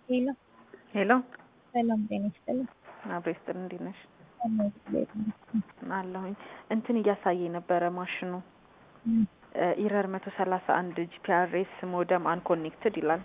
ሄሎ ሄሎ ሰላም ጤና ይስጥልኝ። አብሮ ይስጥል። እንዴት ነሽ? ሰላም ይስጥልኝ። አለሁኝ። እንትን እያሳየ ነበረ ማሽኑ እም፣ ኢረር መቶ ሰላሳ አንድ ጂፒአርኤስ ሞደም አንኮኔክትድ ይላል።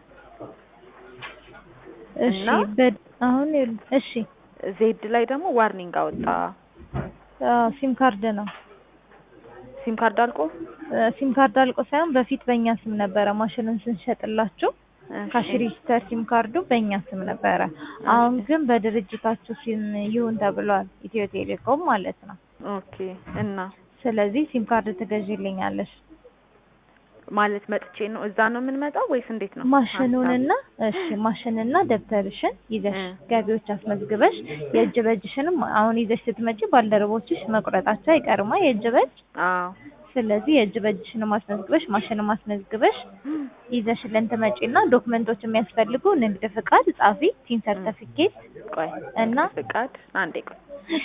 እሺ እና? በ- አሁን ይኸውልህ፣ እሺ ዜድ ላይ ደግሞ ዋርኒንግ አወጣ። አዎ፣ ሲም ካርድ ነው ሲም ካርድ አልቆ እ፣ ሲም ካርድ አልቆ ሳይሆን በፊት በእኛ ስም ነበረ ማሽኑን ስንሸጥላችሁ ካሽ ሬጂስተር ሲም ካርዱ በእኛ ስም ነበረ። አሁን ግን በድርጅታችሁ ሲም ይሁን ተብሏል፣ ኢትዮ ቴሌኮም ማለት ነው። ኦኬ። እና ስለዚህ ሲም ካርድ ትገዢልኛለሽ። ማለት መጥቼ ነው እዛ ነው የምንመጣው ወይስ እንዴት ነው? ማሽኑንና እሺ ማሽንና ደብተርሽን ይዘሽ እ። ገቢዎች አስመዝግበሽ የእጅ በእጅሽንም አሁን ይዘሽ ስትመጪ ባልደረቦችሽ መቁረጣቸው አይቀርማ የእጅ በእጅ አዎ። ስለዚህ የእጅ በእጅሽንም አስመዝግበሽ ማሽንም አስመዝግበሽ ይዘሽልን ትመጪና ዶክመንቶች የሚያስፈልጉ ንግድ ፍቃድ ጻፊ፣ ቲን ሰርተፊኬት ቆይ እና ንግድ ፍቃድ አንዴ ቆይ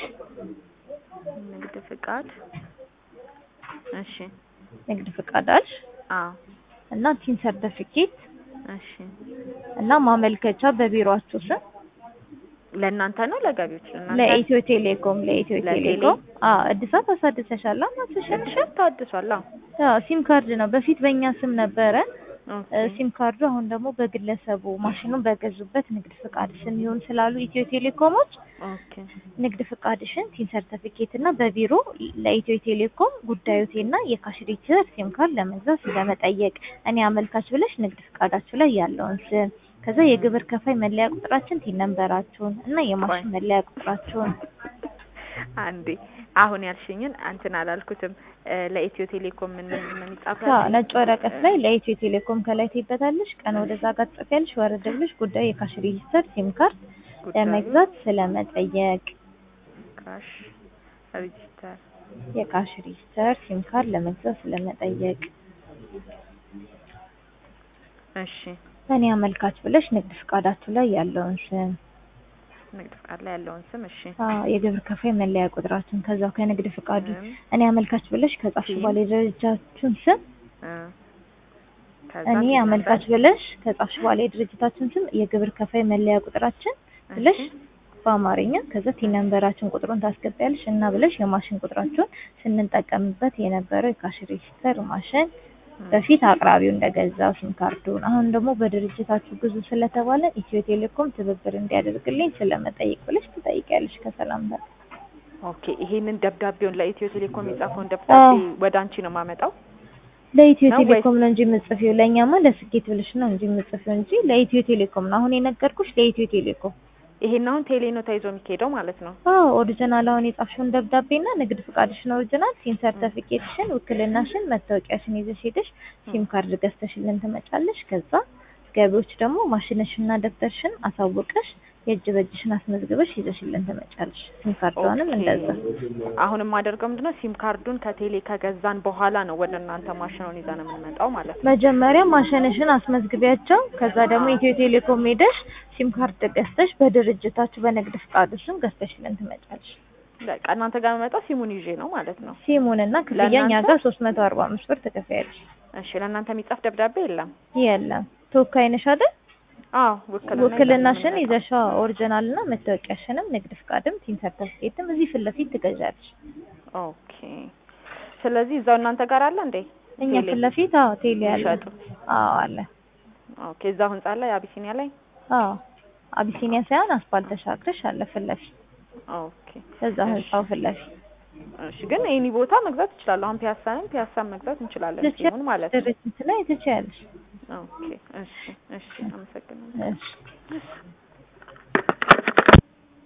ንግድ ፍቃድ እሺ ንግድ ፍቃድ አልሽ አዎ እና ቲን ሰርተፊኬት እሺ እና ማመልከቻ በቢሮአችሁ ስም ለእናንተ ነው ለገቢዎች ለእናንተ ለኢትዮ ቴሌኮም ለኢትዮ ለቴሌ? ቴሌኮም አዎ እድሳት አሳድሰሻል ማስሸንሽ ሸርት ታድሷል አዎ አዎ ሲም ካርድ ነው በፊት በእኛ ስም ነበረ ኦኬ እ፣ ሲም ካርዱ አሁን ደግሞ በግለሰቡ ማሽኑን በገዙበት ንግድ ፍቃድ ስም ይሁን ስላሉ ኢትዮ ቴሌኮሞች ኦኬ ንግድ ፍቃድሽን ቲን ሰርተፊኬት እና በቢሮ ለኢትዮ ቴሌኮም ጉዳዮቴና የካሽ ሬጂስተር ሲም ካርድ ለመግዛት ለመጠየቅ እኔ አመልካች ብለሽ ንግድ ፍቃዳችሁ ላይ ያለውን ስም ከዛ የግብር ከፋይ መለያ ቁጥራችን ቲን ነንበራችሁን እና የማሽን መለያ ቁጥራችሁን አንዴ አሁን ያልሽኝን እንትን አላልኩትም እ፣ ለኢትዮ ቴሌኮም ምን ምን ምን ይጻፋል? አዎ ነጭ ወረቀት ላይ ለኢትዮ ቴሌኮም ከላይ ትይበታለሽ። ቀን ወደዛ ጋር ትጽፊያለሽ። ወረድ ብለሽ ጉዳዩ የካሽ ሬጂስተር ሲም ካርድ ጉዳዩ ለመግዛት ስለመጠየቅ ካሽ ሬጂስተር የካሽ ሬጂስተር ሲም ካርድ ለመግዛት ስለመጠየቅ እሺ እኔ አመልካች ብለሽ ንግድ ፍቃዳችሁ ላይ ያለውን ስም ንግድ ፍቃድ ላይ ያለውን ስም እሺ አዎ የግብር ከፋይ መለያ ቁጥራችሁን ከዛው ከንግድ ፍቃዱ ስም፣ እኔ አመልካች ብለሽ ከጻፍሽ ሲም፣ በኋላ የድርጅታችሁን ስም እ፣ ከዛ እኔ ምን አመልካች ነበር? ብለሽ ከጻፍሽ በኋላ የድርጅታችሁን ስም የግብር ከፋይ መለያ ቁጥራችን ብለሽ እሺ፣ በአማርኛ ከዛ ቲን ነንበራችን ቁጥሩን ታስገቢያለሽ እና ብለሽ የማሽን ቁጥራችሁን ስንጠቀምበት የነበረው የካሽ ሬጂስተር ማሽን በፊት አቅራቢው እንደገዛው ሲም ካርዱን አሁን ደግሞ በድርጅታችሁ ግዙ ስለተባለ ኢትዮ ቴሌኮም ትብብር እንዲያደርግልኝ ስለመጠየቅ ብለሽ ትጠይቂያለሽ ከሰላምታ ኦኬ ይሄንን ደብዳቤውን ለኢትዮ ቴሌኮም የጻፈውን ደብዳቤ ወደ አንቺ ነው የማመጣው? ለኢትዮ ነው ቴሌኮም ነው እንጂ የምጽፊው ለእኛማ ለስኬት ብለሽ ነው እንጂ የምጽፊው እንጂ ለኢትዮ ቴሌኮም ነው አሁን የነገርኩሽ ለኢትዮ ቴሌኮም ይሄን አሁን ቴሌ ነው ተይዞ የሚካሄደው ማለት ነው። አዎ ኦሪጂናል አሁን የጻፍሽውን ደብዳቤና ንግድ ፍቃድሽን ኦሪጂናል ሲም ሰርተፊኬትሽን ውክልናሽን መታወቂያሽን ይዘሽ ሄደሽ ሲም ካርድ ገዝተሽልን ትመጫለሽ ከዛ ገቢዎች ደግሞ ማሽንሽና ደብተርሽን አሳውቀሽ የእጅ በእጅሽን አስመዝግበሽ ይዘሽልን ትመጫለሽ ሲም ካርዷንም ኦኬ። እንደዛ አሁን የማደርገው ምንድነው ሲም ካርዱን ከቴሌ ከገዛን በኋላ ነው ወደ እናንተ ማሽኑን ይዘን የምንመጣው ማለት ነው። መጀመሪያ ማሽንሽን አስመዝግቢያቸው ከዛ ደግሞ ኢትዮ ቴሌኮም ሄደሽ ሲም ካርድ ገዝተሽ በድርጅታችሁ በንግድ ፍቃዱ ስም ገዝተሽልን ትመጫለሽ በቃ እናንተ ጋር የምመጣው ሲሙን ይዤ ነው ማለት ነው። ሲሙንና ክፍያ እኛ ለእናንተ? ጋር ሶስት መቶ አርባ አምስት ብር ትከፍያለሽ እሺ ለእናንተ የሚጻፍ ደብዳቤ የለም? የለም ተወካይ ነሽ አይደል አዎ ውክልና ውክልናሽን ይዘን ነው የምንመጣው። ይዘሻ ኦሪጂናል እና መታወቂያሽንም ንግድ ፍቃድም ቲን ሰርተፊኬትም እዚህ ፊት ለፊት ትገዣለሽ ኦኬ ስለዚህ እዛው እናንተ ጋር አለ እንዴ? እኛ ቴሌ? ፊት ለፊት አዎ ቴሌ አለ ይሸጡ? አዎ አለ ኦኬ እዛው ህንጻ ላይ አቢሲኒያ ላይ አዎ አቢሲኒያ ሳይሆን አስፓልት ተሻግረሽ አለ ፊት ለፊት ኦኬ እዛ ህንጻው ፊት ለፊት እሺ ግን ኤኒ ቦታ መግዛት እችላለሁ። አሁን ፒያሳንም ፒያሳን መግዛት እንችላለን ሲሙን ማለት ነው። ድርጅት ላይ ትችያለሽ ኦኬ እሺ እሺ አመሰግናለሁ። እሺ